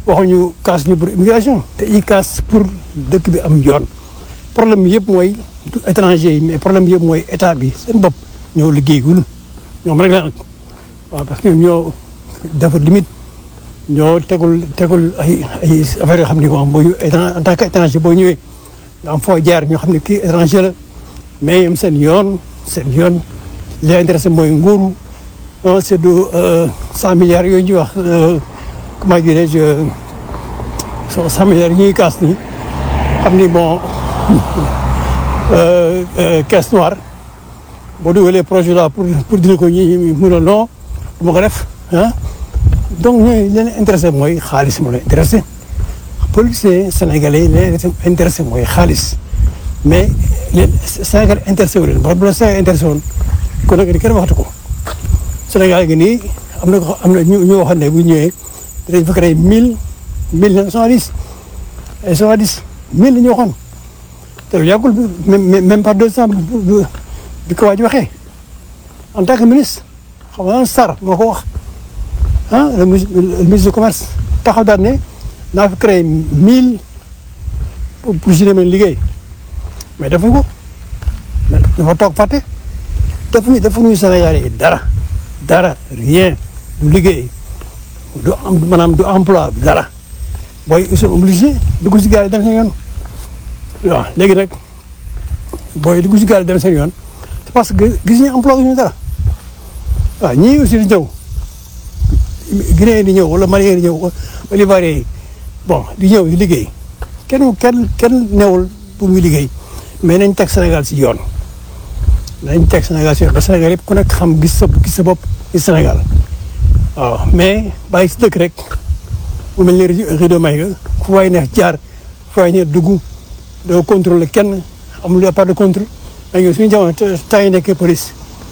waxuñu kaas ñu pour immigration te i kaas pour dëkk bi am yoon problème bi yëpp mooy du étranger yi mais problème bi yëpp mooy état bi seen bopp ñoo liggéeyul ñoom rek la nag waaw parce que ñoo dafa limite ñoo tegul tegul ay ay affaire yoo xam ne moom boo ñu en tant que étranger boo ñëwee nga am foo jaar ñoo xam ne kii étranger la mais ñoom seen yoon seen yoon li leen intéressé mooy nguuru non c'est du cent milliards yooyu ñuy wax comment dirais-je cent milliards yi ñuy kaas nii xam ni bon caisse noire boo dugalee projet là pour pour dina ko ñi mun a non du ma ko def ah donc ñooy leen intéressé mooy xaalis moo leen intéressé policiers sénégalais yi leen intéressé mooy xaalis mais leen Sénégal intéressé wu leen ba bu la Sénégal intéressé woon kon nag kenn waxatu ko Sénégal gi nii am na ko am na ñu ñu waxoon ne bu ñëwee dañ fa créé mille mille neuf cent dix et cent dix mille la ñu waxoon te lu yàggul même même pas deux cent bi ko waaj waxee en tant que ministre xam nga Sarr moo ko wax ah le ministre du commerce taxaw daal ne naa fi créé mille pour pour si demee liggéey mais defuñ ko dafa toog fàtte defuñu defuñu Sénégal yi dara dara rien du liggéey du am maanaam du emploi dara booy ils sont obligés dugg si gaal yi dem seen yoon waaw léegi nag booy dugg si gaal yi dem seen yoon c'est parce que gis ñu emploi ñu dara waaw ñii aussi di ñëw Guinée di ñëw wala Malien di ñëw wala Ivoirien yi bon di ñëw di liggéey kenn kenn kenn newul pour ñu liggéey mais nañ teg Sénégal si yoon nañ teg Sénégal si yoon ba Sénégal yëpp ku nekk xam gis sa gis sa bopp ci Sénégal waaw mais bàyyi si dëkk rek mu mel ni rido may nga fu waay neex jaar fu waay neex dugg doo contrôler kenn amul à part de contrôle mais ñun suñu jamono temps yi nekkee police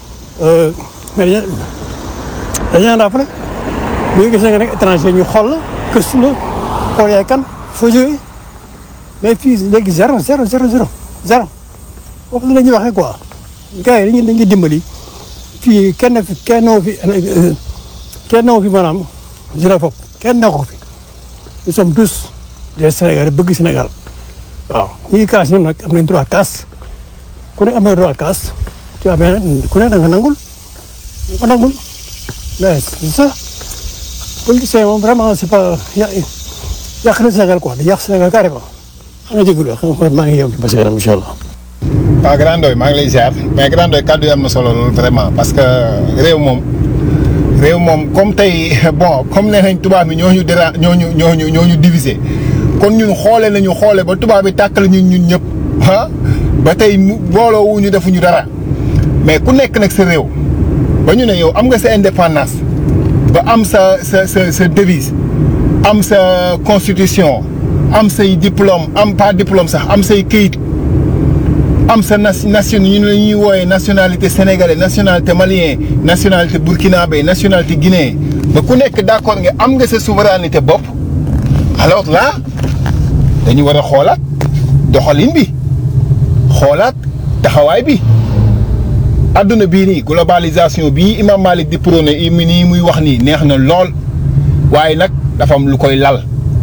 mais dañu dañu naan raafale bu ñu gisee nga nekk étranger ñu xool la gëstu la xool yaay kan foo jógee mais fii léegi zéro zéro zéro zéro zéro foofu la ñuy waxee quoi gars yi dañuy dañuy dimbali fii kenn fi kenn fi kenn fi maanaam xénophobe kenn ne ko fi nous sommes tous des Sénégalais bëgg Sénégal waaw ñuy kaas ñoom nag am nañ droit kaas ku ne am na droit kaas tu vois mais ku ne da nga nangul da nga nangul mais c'est ça politicien moom vraiment c'est pas yàq na Sénégal quoi di yàq Sénégal carrément xam nga jégalu xam nga maa ngi yow ci basi kanam incha allah. waaw Grand Ndoye maa ngi lay ziar mais Grand Ndoye kàddu yi am na solo loolu vraiment parce que réew moom réew moom comme tey bon comme nee nañ tubaab bi ñoo ñu déra ñoo ñu ñoo ñu ñoo ñu diviser kon ñun xoole nañu xoole ba tubaab bi tàkkal ñun ñun ñëpp ah ba tey mu booloo wu ñu defuñu dara mais ku nekk nag sa réew ba ñu ne yow am nga sa indépendance ba am sa sa sa sa devise am sa constitution am say diplôme am pas diplôme sax am say këyit. am sa nation ñu la ñuy wooyee nationalité sénégalais nationalité malien nationalité burkinabé nationalité guinéen ba ku nekk d'accord nga am nga sa souveraineté bopp alors là dañu war a xoolaat doxalin bi xoolaat taxawaay bi adduna bii nii globalisation bii Imam Malik di prôné i nii muy wax nii neex na lool waaye nag dafa am lu koy lal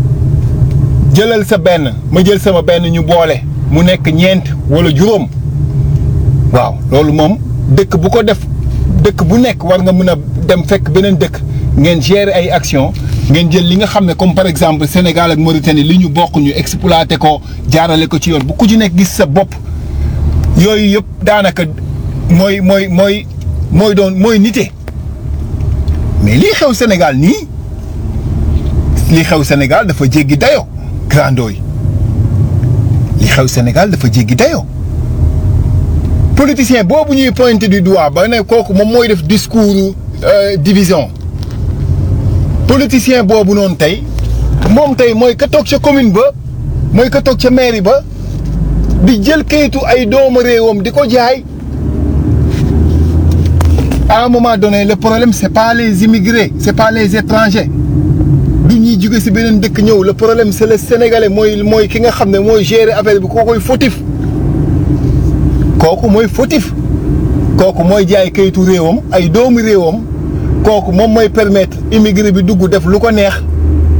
jëlal sa benn ma jël sama benn ñu boole mu nekk ñeent wala juróom waaw loolu moom dëkk bu ko def dëkk bu nekk war nga mën a dem fekk beneen dëkk ngeen gérer ay action ngeen jël li nga xam ne comme par exemple Sénégal ak Mauritanie li ñu bokk ñu exploité ko jaarale ko ci yoon bu ku ci nekk gis sa bopp yooyu yëpp daanaka mooy mooy mooy mooy doon mooy nite mais lii xew Sénégal nii lii xew Sénégal dafa jéggi dayo Grand Ndoye li xew Sénégal dafa jéggi dayoo politicien boobu ñuy pointé du doigt ba ne kooku moom mooy def discours division politicien boobu noonu tey moom tey mooy ka toog ca commune ba mooy ka toog ca mairie ba di jël kayitu ay doomu réewam di ko jaay à un moment donné le problème c'est pas les immigrés c'est pas les étrangers du ñuy jóge ci beneen dëkk ñëw le problème c'est le sénégalais mooy mooy ki nga xam ne mooy gérer affaire bi kookoy fautif kooku mooy fautif kooku mooy jaay kayitu réewam ay doomu réewam kooku moom mooy permettre immigré bi dugg def lu ko neex